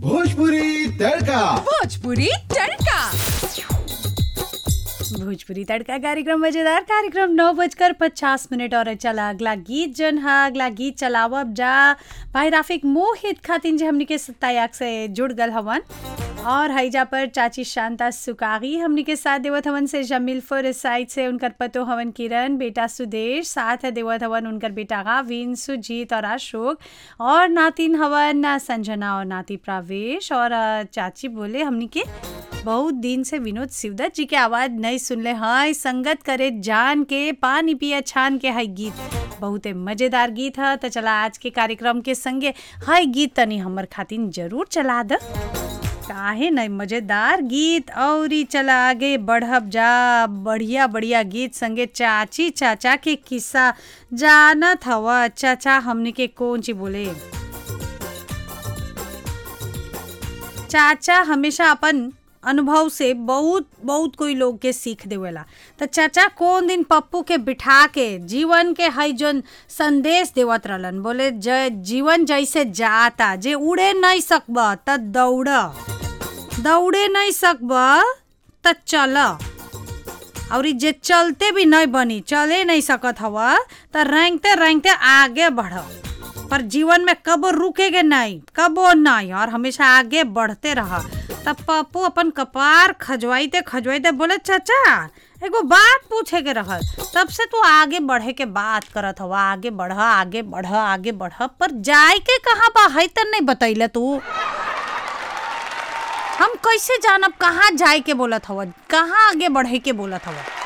भोजपुरी तड़का भोजपुरी तड़का भोजपुरी तड़का कार्यक्रम मजेदार कार्यक्रम नौ बजकर पचास मिनट और चला अगला गीत जन हा अगला गीत चलावब जा भाई राफिक मोहित खातिन जे हमनी के सत्तायाक से जुड़ गल हवन और हईजा पर चाची शांता सुकागी हमनी के साथ देवत हवन से जमीलपुर साइड से उनकर पतो हवन किरण बेटा सुदेश साथ देवत हवन उनकर बेटा गाविन सुजीत और अशोक और नातिन हवन संजना और नाती प्रावेश और अ, चाची बोले हमनी के बहुत दिन से विनोद शिवदत्त जी के आवाज नहीं सुनले हाय संगत करे जान के पानी पिया छान के हाय गीत बहुते मजेदार गीत है तो चला आज के कार्यक्रम के संगे हाय गीत तनी हमर खातिन जरूर चला द काहे नहीं मजेदार गीत और ई चला आगे बढ़ब जा बढ़िया बढ़िया गीत संगे चाची चाचा के किस्सा जानत हवा चाचा हमने के कौन ची बोले चाचा हमेशा अपन अनुभव से बहुत बहुत कोई लोग के सीख देवेला तो चाचा कौन दिन पप्पू के बिठा के जीवन के हई जोन संदेश देवत रहलन बोले ज जीवन जैसे जाता जे उड़े नहीं सकब त दौड़ दौड़े नहीं सकब त चल और ई जे चलते भी नहीं बनी चले नहीं सकत हवा त रेंगते रेंगते आगे बढ़ पर जीवन में कबो रुकेगे नहीं कबो नहीं और हमेशा आगे बढ़ते रह तब पप्पू अपन कपार खजवाइते खजवाइते बोले चाचा एगो बात पूछे के रहल तब से तू आगे बढ़े के बात करत हवा आगे बढ़ आगे बढ़ आगे बढ़ पर जाए के कहाँ बा है त नहीं बतैले तू हम कैसे जानब कहाँ जाए के बोलत हवा कहाँ आगे बढ़े के बोलत हवा